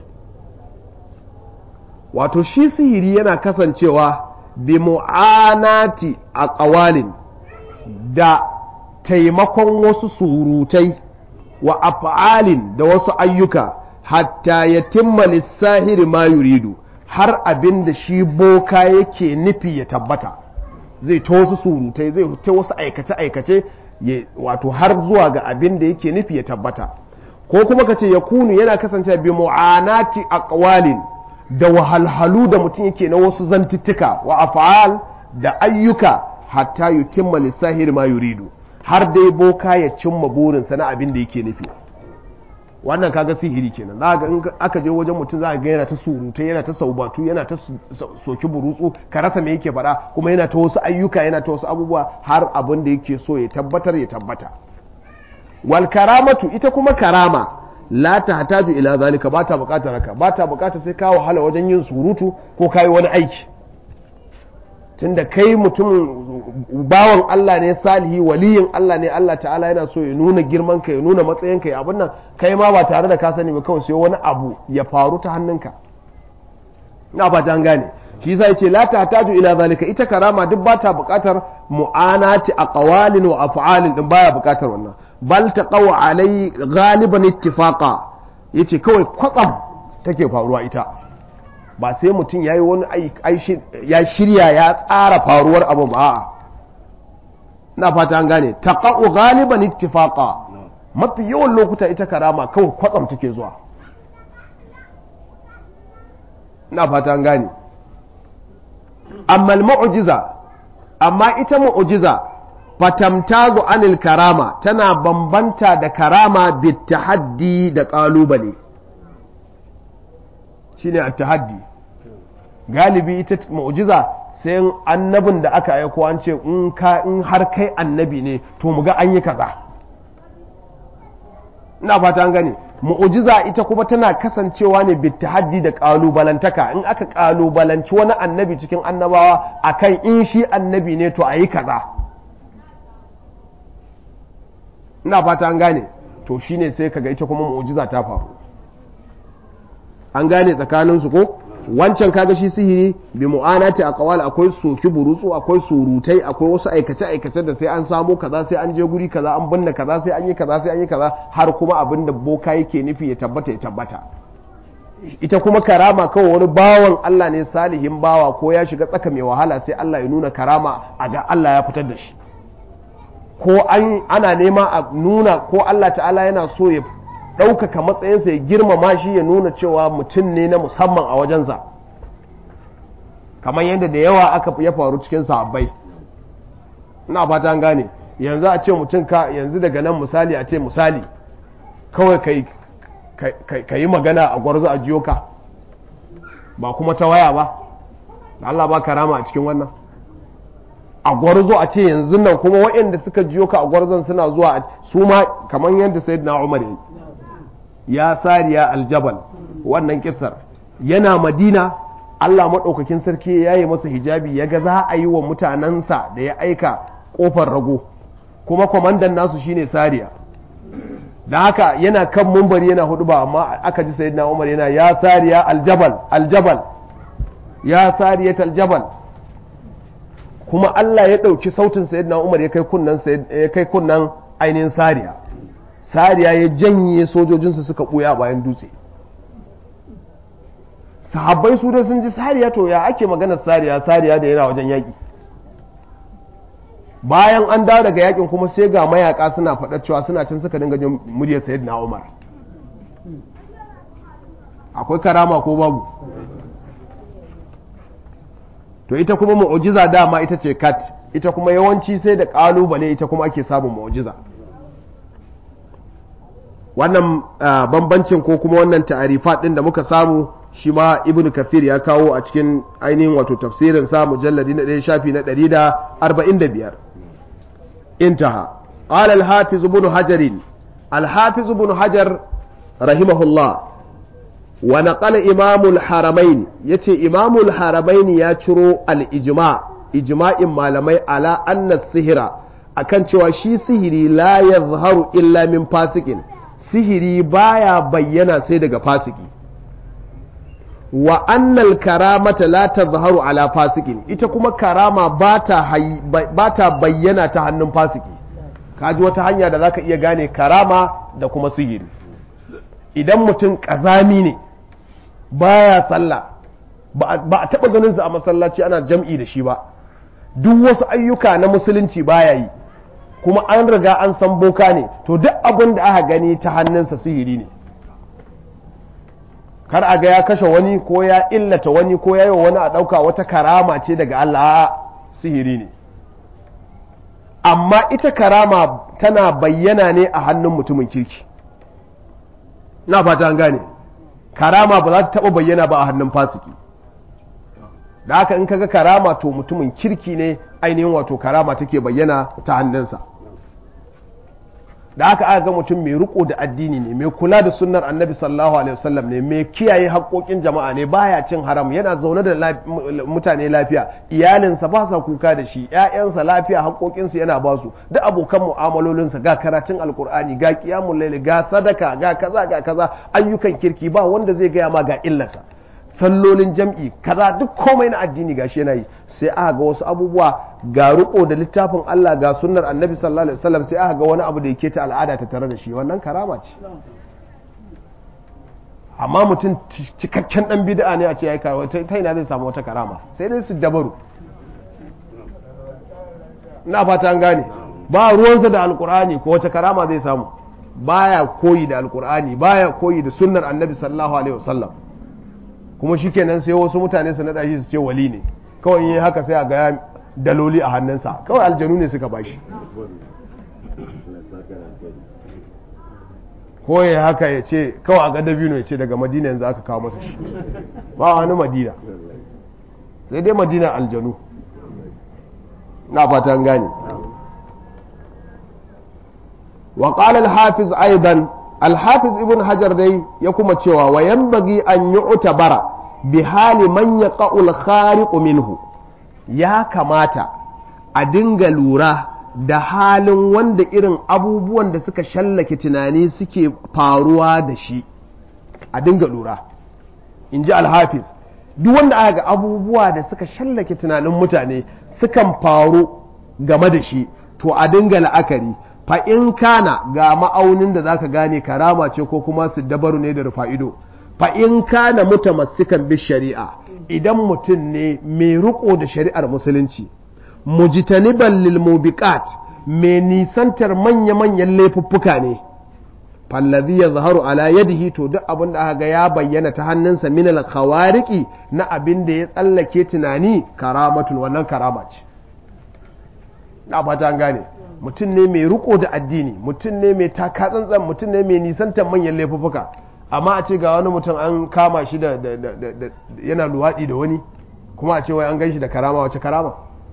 wato shi sihiri yana kasancewa bi mu'anati a ƙawalin da taimakon wasu surutai wa af'alin da wasu ayyuka hatta ya timma lissahiri ma yuridu har abin da shi boka yake nufi ya tabbata zai ta wasu surutai zai ta wasu aikace-aikace wato har zuwa ga abin da yake nufi ya tabbata ko kuma ka ce ya kunu yana kasance bi mu'anati aqwalin da wahalhalu da mutum yake na wasu zantuttuka wa af'al da ayyuka hatta yutimma lisahir ma yuridu har dai boka ya cimma burinsa na abin da yake nufi wannan kaga sihiri kenan za ga in aka je wajen mutum za ga yana ta surutai yana ta saubatu yana ta soki burutsu ka rasa me yake faɗa kuma yana ta wasu ayyuka yana ta wasu abubuwa har abin da yake so ya tabbatar ya tabbata wal karamatu ita kuma karama la ta hataju ila zalika ba ta bukatar haka ba ta bukatar sai ka wahala wajen yin surutu ko kai wani aiki tunda kai mutum bawan Allah ne salihi waliyin Allah ne Allah ta'ala yana so ya nuna girman ka ya nuna matsayin ka ya abin nan kai ma ba tare da ka sani ba kawai sai wani abu ya faru ta hannunka ina ba ta gane shi yasa yace la tahtaju ila zalika ita karama duk ba ta buƙatar mu'anati aqwalin wa af'alin din baya buƙatar wannan bal taqaw alai ghaliban ittifaqa yace kawai kwatsam take faruwa ita ba sai mutum ya yi wani ya shirya ya tsara faruwar abu ba na fata an gane taqa'u ghaliban ittifaqa mafi yawan lokuta ita karama kawai kwatsam take zuwa ina fata an gane amma mu'jiza amma ita mu'jiza fatamtazu anil karama tana bambanta da karama bitahaddi da kalubale shine at-tahaddi galibi ita mu'jiza sai annabin da aka aiko an ce in ka in har kai annabi ne to mu ga an yi kaza ina fata an gane mu'jiza ita kuma tana kasancewa ne bitahaddi da kalubalantaka in aka kalubalanci wani annabi cikin annabawa akan in shi annabi ne to ayi kaza ina fata an gane to shine sai kaga ita kuma mu'jiza ta faru an gane tsakanin su ko wancan kaga shi sihiri bi mu'anati aqwal akwai soki burutsu akwai surutai akwai wasu aikace aikace da sai an samo kaza sai an je guri kaza an binne kaza sai an yi kaza sai an yi kaza har kuma abin da boka yake nufi ya tabbata ya tabbata ita kuma karama kawai wani bawan Allah ne salihin bawa ko ya shiga tsaka mai wahala sai Allah ya nuna karama a ga Allah ya fitar da shi ko an ana nema a nuna ko Allah ta'ala yana so ya ɗaukaka matsayinsa ya girmama shi ya nuna cewa mutum ne na musamman a wajensa kamar yadda da yawa aka ya faru cikin sahabbai ina fata an gane yanzu a ce mutum ka yanzu daga nan misali a ce misali kawai ka yi magana a gwarzo a jiyo ka ba kuma ta waya ba Allah ba karama a cikin wannan a gwarzo a ce yanzu nan kuma waɗanda suka jiyo ka a gwarzon suna zuwa su ma kamar yadda sayyidina Umar ya yi ya sariya aljabal wannan kisar yana madina Allah maɗaukakin sarki ya yi masa hijabi ya ga za a yi wa mutanensa da ya aika ƙofar rago kuma kwamandan nasu shine sariya da haka yana kan mumbari yana hudu ba amma aka ji sayyidina umar yana ya sariya aljabal aljabal ya sariya aljabal kuma Allah ya ɗauki sautin sayyidina umar ya kai kunnan ainihin sariya sariya ya janye sojojinsu suka ɓuya bayan dutse sahabbai su da sun ji sariya to ya ake maganar sariya sariya da yana wajen yaƙi bayan an dawo daga yaƙin kuma sai ga mayaka suna faɗa cewa suna cin suka dinga jin muryar sayid na umar akwai karama ko babu to ita kuma mu'ujiza dama ita ce kat ita kuma yawanci sai da ƙalubale ita kuma ake samun mu'ujiza wannan bambancin ko kuma wannan ta'arifa din da muka samu shi ma ibnu kathir ya kawo a cikin ainihin wato tafsirin sa mujalladi na ɗaya shafi na 145 intaha qala al-hafiz ibn hajar al-hafiz ibn hajar rahimahullah wa naqala imam al-haramain yace imam al-haramain ya ciro al-ijma ijma'in malamai ala anna sihira akan cewa shi sihiri la yazharu illa min fasikin sihiri baya bayyana sai daga fasiki wa annal karamata la tazharu ala fasikin ita kuma karama ba ta bayyana ta hannun fasiki kaji wata hanya da zaka iya gane karama da kuma sihiri idan mutum kazami ne baya sallah ba a taba ganin sa a masallaci ana jam'i da shi ba duk wasu ayyuka na musulunci baya yi kuma an riga an san boka ne to duk abin da aka gani ta hannunsa sihiri ne kar a ga ya kashe wani ko ya illata wani ko ya yi wa wani a ɗauka wata karama ce daga Allah sihiri ne amma ita karama tana bayyana ne a hannun mutumin kirki na fata an gane karama ba za ta taɓa bayyana ba a hannun fasiki da haka in kaga karama to mutumin kirki ne ainihin wato karama take bayyana ta hannunsa da haka aka ga mutum mai riko da addini ne mai kula da sunnar annabi sallallahu alaihi wasallam ne mai kiyaye haƙoƙin jama'a ne baya cin haram yana zaune da mutane lafiya iyalinsa ba sa kuka da shi ƴaƴansa lafiya haƙoƙinsu yana ba su duk abokan mu'amalolinsa ga karatun alkur'ani ga qiyamul layl ga sadaka ga kaza ga kaza ayyukan kirki ba wanda zai gaya ma ga illarsa sallolin jam'i kaza duk komai na addini gashi yana yi sai aka ga wasu abubuwa ga riko da littafin Allah ga sunnar annabi sallallahu alaihi wasallam sai aka ga wani abu da yake ta al'ada ta tare da shi wannan karama ce amma mutum cikakken dan bid'a ne a ce yayi karama ta ina zai samu wata karama sai dai su dabaru ina fata an gane ba ruwansa da alkur'ani ko wata karama zai samu baya koyi da alkur'ani baya koyi da sunnar annabi sallallahu alaihi wasallam kuma shikenan sai wasu mutane su naɗa shi su ce wali ne kawai yi haka sai a ga daloli a hannunsa kawai aljanu ne suka bashi ko ya haka ya ce kawai a gada biyu ya ce daga madina yanzu aka kawo masa shi ba wani madina sai dai madina aljanu na fatan gane wa qala al-hafiz aidan al-hafiz ibn hajar dai ya kuma cewa wa yanbaghi an yu'tabara bi hali man yaqa'u al-khariq minhu ya kamata a dinga lura da halin wanda irin abubuwan da suka shallake tunani suke faruwa da shi a dinga lura in ji alhafiz duk wanda aka ga abubuwa da suka shallake tunanin mutane sukan faru game da shi to a dinga la'akari fa in kana ga ma'aunin da zaka gane karama ce ko kuma su dabaru ne da rufa'ido fa in kana mutamassikan bi shari'a idan mutum ne mai riko da shari'ar musulunci mujtaniban lil mubiqat mai nisantar manya-manyan laifuffuka ne fallazi ya zaharu ala yadihi to duk abin da aka ga ya bayyana ta hannunsa min al khawariqi na abin da ya tsallake tunani karamatun wannan karama ce na fata an gane mutum ne mai riko da addini mutum ne mai taka tsantsan mutum ne mai nisantar manyan laifuffuka amma a ce ga wani mutum an kama shi da yana luwaɗi da wani kuma a ce wai an gan shi da karama wace karama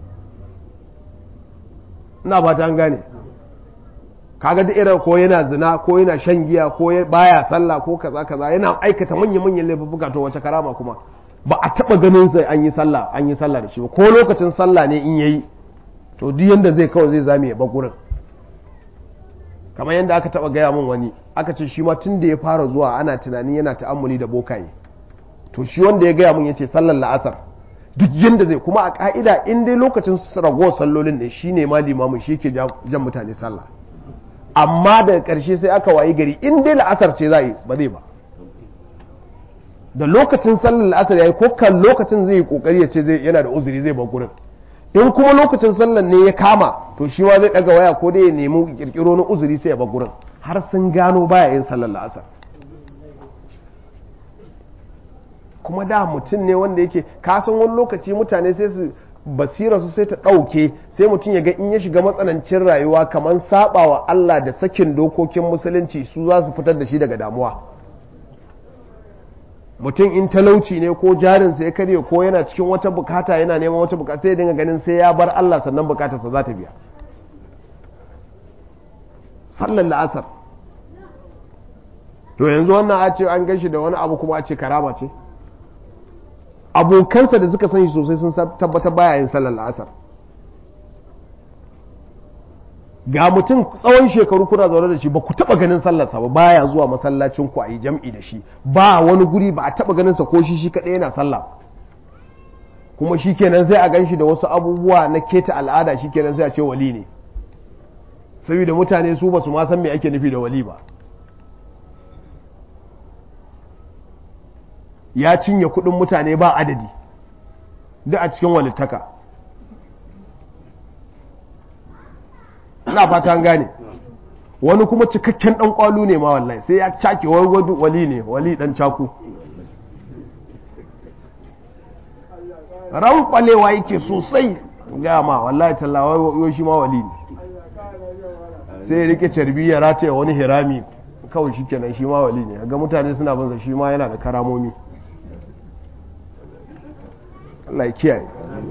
ina ba ta gane kaga da irin ko yana zina ko yana shan giya ko baya sallah ko kaza kaza yana aikata manyan manyan laifuka to wace karama kuma ba a taba ganin sai an yi sallah an yi sallah da shi ba ko lokacin sallah ne in yayi to duk yanda zai kawai zai zame ya gurin kamar yadda aka taba gaya min wani aka ce shi ma tun da ya fara zuwa ana tunanin yana ta'ammuli da bokaye to shi wanda ya gaya min yace sallar la'asar duk yadda zai kuma a ka'ida in dai lokacin ragowar sallolin ne shi ne ma limamin shi ke jan mutane sallah amma daga ƙarshe sai aka wayi gari in dai la'asar ce za yi ba zai ba da lokacin sallar la'asar ya yi ko kan lokacin zai yi kokari ya ce yana da uzuri zai bar gurin in kuma lokacin sallar ne ya kama to shi ma zai daga waya ko dai ya nemi kirkiro na uzuri sai ya bar gurin har sun gano baya yin sallar la'asar kuma da mutum ne wanda yake kasan wani lokaci mutane sai su basira su sai ta ɗauke sai mutum ya ga in ya shiga matsanancin rayuwa kamar saba wa Allah da sakin dokokin musulunci su za su fitar da shi daga damuwa mutum in talauci ne ko jarinsa ya karye ko yana cikin wata bukata yana neman wata bukata sai ya dinga ganin sai ya bar Allah sannan bukatarsa za ta biya sallar la'asar to yanzu wannan a ce an gan shi da wani abu kuma a ce karama ce abokansa da suka san shi sosai sun tabbatar baya yin sallar la'asar ga mutum tsawon shekaru kuna zaune da shi ba ku taba ganin sallarsa ba baya zuwa masallacin ku a yi jam'i da shi ba wani guri ba a taba ganin sa ko shi shi kadai yana sallah kuma shi kenan sai a gan shi da wasu abubuwa na keta al'ada shi kenan sai a ce wali ne saboda mutane su ba su ma san me ake nufi da wali ba ya cinye kudin mutane ba adadi duk a cikin walittaka ina fata an gane wani kuma cikakken dan kwalu ne ma wallahi sai ya cake wani wali ne wali dan caku ran kwalewa yake sosai gaya ma wallahi tallawa yau shi ma wali ne sai ya rike carbi ya rataya wani hirami kawai shi kenan shi ma wali ne ga mutane suna banza shi ma yana da karamomi Allah ya kiyaye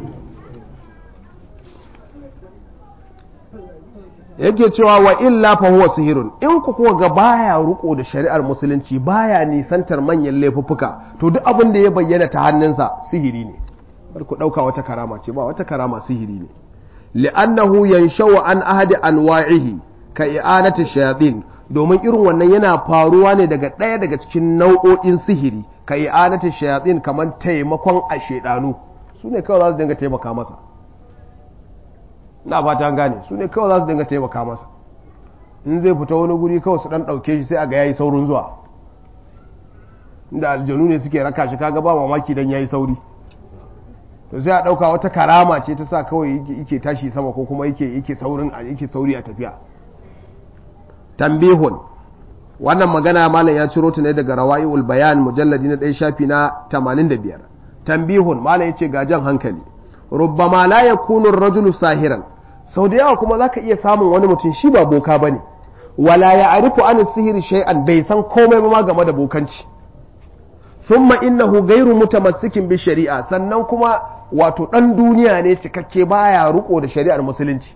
yake cewa wa illa fa huwa sihirun in ku kuwa ga baya ruko da shari'ar musulunci baya nisantar manyan laifuffuka to duk abin da ya bayyana ta hannunsa sihiri ne bar ku dauka wata karama ce ba wata karama sihiri ne li'annahu yanshau an ahadi anwa'ihi ka i'anati shayatin domin irin wannan yana faruwa ne daga ɗaya daga cikin nau'o'in sihiri ka i'anati shayatin kamar taimakon a shedanu su ne kawai za su dinga taimaka masa na fata gane su ne kawai za su dinga taimaka masa in zai fita wani guri kawai su dan ɗauke shi sai a ga yayi saurin zuwa inda aljanu ne suke raka shi kaga ba mamaki dan yayi sauri to sai a ɗauka wata karama ce ta sa kawai yake tashi sama ko kuma yake yake saurin yake sauri a tafiya tambihun wannan magana malam ya ciro ta ne daga rawa'iul bayan mujalladi na ɗaya shafi na 85 tambihun malam yace ga jan hankali rubbama la yakunu ar-rajulu sahiran sau da yawa kuma zaka iya samun wani mutum shi ba boka bane wala ya'rifu an sihiri shay'an bai san komai ba ma game da bokanci thumma innahu ghayru mutamassikin bi shari'a sannan kuma wato dan duniya ne cikakke baya riko da shari'ar musulunci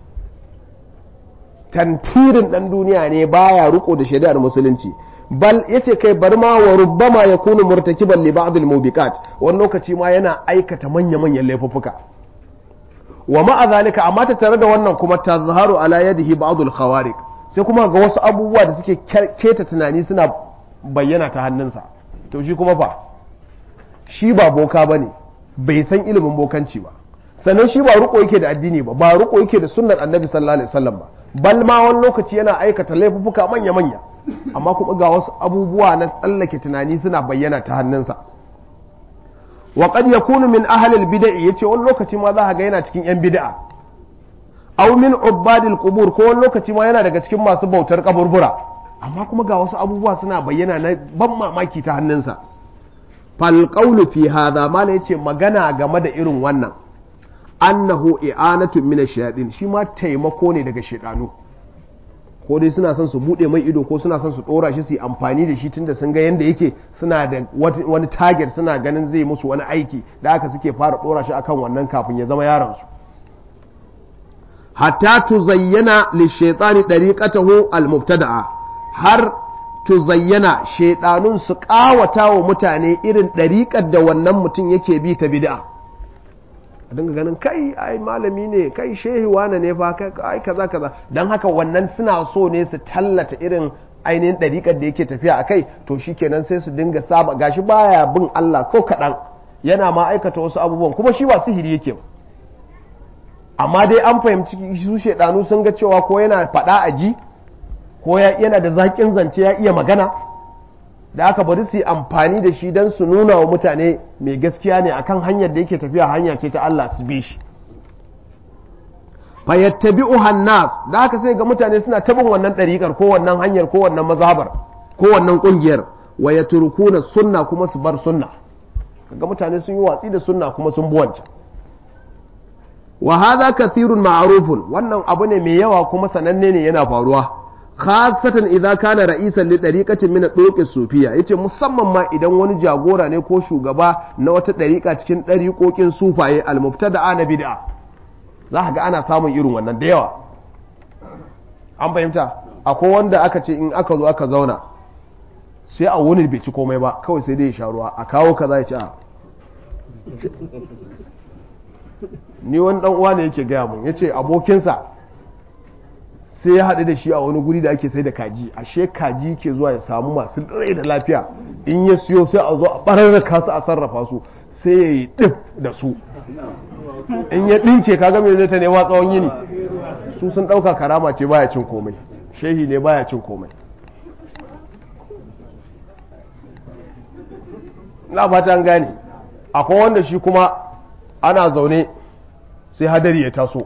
tantirin dan duniya ne baya riko da shari'ar musulunci bal yace kai bar ma wa rubbama yakunu murtakiban li ba'd al-mubiqat wani lokaci ma yana aikata manya-manyan laifuffuka wa ma'a zalika amma ta tare da wannan kuma tazharu ala yadihi ba'd al-khawariq sai kuma ga wasu abubuwa da suke keta tunani suna bayyana ta hannunsa to shi kuma fa shi ba boka bane bai san ilimin bokanci ba sannan shi ba ruko yake da addini ba ba ruko yake da sunnar annabi sallallahu alaihi wasallam ba bal ma wani lokaci yana aikata laifuffuka manya manya amma kuma ga wasu abubuwa na tsallake tunani suna bayyana ta hannunsa wa qad yakunu min ahli al-bid'ah yace wani lokaci ma za ga yana cikin yan bid'a aw min ubadil qubur ko wani lokaci ma yana daga cikin masu bautar kaburbura amma kuma ga wasu abubuwa suna bayyana na ban mamaki ta hannunsa fal qawlu fi hadha mala yace magana game da irin wannan annahu i'anatun min ash-shayatin shi ma taimako ne daga shedanu ko dai suna son su bude mai ido ko suna son su dora shi su yi amfani da shi tunda sun ga yanda yake suna da wani target suna ganin zai musu wani aiki da haka suke fara dora shi akan wannan kafin ya zama yaron su hatta tuzayyana lishaytani dariqatahu almubtada'a har tuzayyana shaydanun su kawata wa mutane irin dariƙar da wannan mutum yake bi ta bid'a a dinga ganin kai ai malami ne kai shehi wane ne fa kai kaza kaza dan haka wannan suna so ne su tallata irin ainihin ɗariƙar da yake tafiya a kai to shikenan sai su dinga saba gashi baya bin Allah ko kaɗan yana ma aikata wasu abubuwan kuma shi ba sihiri yake ba amma dai an fahimci su shaidanu sun ga cewa ko yana faɗa a ji ko yana da zaƙin zance ya iya magana da aka bari su yi amfani da shi don su nuna wa mutane mai gaskiya ne akan hanyar da yake tafiya hanya ce ta Allah su bi shi fayattabi'u hannas da aka sai ga mutane suna tabin wannan ɗariƙar ko wannan hanyar ko wannan mazhabar ko wannan ƙungiyar wa yatrukuna sunna kuma su bar sunna kaga mutane sun yi watsi da sunna kuma sun bi wancan wa hadha kathirun ma'rufun wannan abu ne mai yawa kuma sananne ne yana faruwa khasatan idza kana ra'isan li dariqatin min ad sufiya yace musamman ma idan wani jagora ne ko shugaba na wata dariqa cikin dariqokin sufaye al-mubtada'a na bid'a za ka ga ana samun irin wannan da yawa an fahimta akwai wanda aka ce in aka zo aka zauna sai a wani bai ci komai ba kawai sai dai ya sha ruwa a kawo kaza ya ci a ni wani dan uwa ne yake gaya mun yace abokinsa sai ya haɗu da shi a wani guri da ake sai da kaji ashe kaji ke zuwa ya samu masu rai da lafiya in ya siyo sai a zo a ɓararraka su a sarrafa su sai ya yi ɗif da su in ya ɗinke kaga mai zai ta nema tsawon yini su sun ɗauka karama ce baya cin komai shehi ne baya cin komai na fata gane akwai wanda shi kuma ana zaune sai hadari ya taso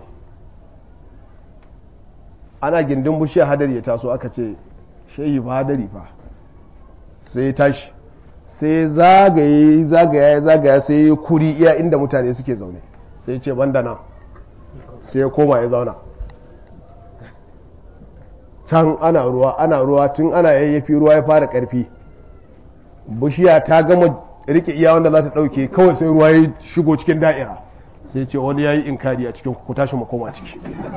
ana gindin bushiyar hadari ya taso aka ce shehi ba hadari fa sai ya tashi sai zagaye zagaya zagaya sai ya kuri iya inda mutane suke zaune sai ce banda nan sai ya koma ya zauna can ana ruwa ana ruwa tun ana yayyafi ruwa ya fara karfi bishiya ta gama rike iya wanda za ta dauke kawai sai ruwa ya shigo cikin da'ira sai ce wani ya yi inkari a cikin ku tashi mu koma ciki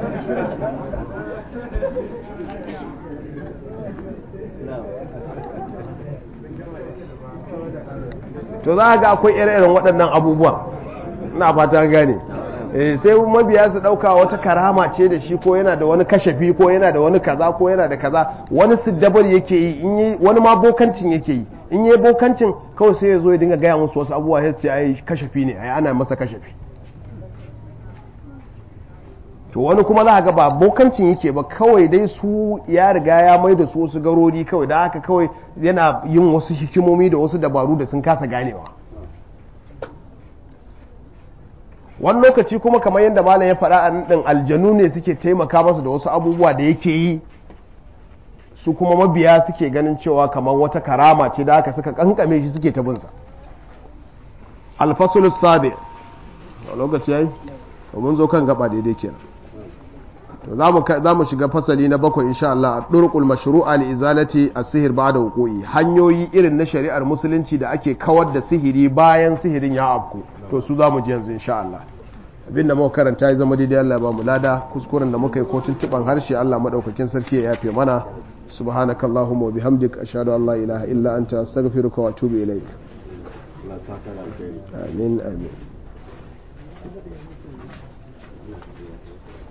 to za ga akwai ire-iren waɗannan abubuwan na fata gane sai mabiya su ɗauka wata karama ce da shi ko yana da wani kashafi ko yana da wani kaza ko yana da kaza wani siddabar yake yi wani ma bokancin yake yi in yi bokancin kawai sai ya zo ya dinga gaya musu wasu abubuwa ya ce ai kashafi ne ai ana masa kashafi to wani kuma za ga ba bokancin yake ba kawai dai su ya riga ya mai da su wasu garori kawai da haka kawai yana yin wasu hikimomi da wasu dabaru da sun kasa ganewa wani lokaci kuma kamar yadda malam ya faɗa a ɗin aljanu ne suke taimaka masa da wasu abubuwa da yake yi su kuma mabiya suke ganin cewa kamar wata karama ce da aka suka kankame shi suke ta binsa alfasul sabi a lokaci yayi to mun zo kan gaba daidai kenan to za mu shiga fasali na bakwai insha Allah a ɗurƙul mashru'a li izalati as-sihr ba'da wuqu'i hanyoyi irin na shari'ar musulunci da ake kawar da sihiri bayan sihirin ya afku to su za mu ji yanzu insha Allah abinda muka karanta ya zama daidai Allah ba mu lada kuskuren da muka yi ko tuntuban harshe Allah madaukakin sarki ya yafe mana subhanakallahumma wa bihamdik ashhadu an la ilaha illa anta astaghfiruka wa atubu ilaik amin amin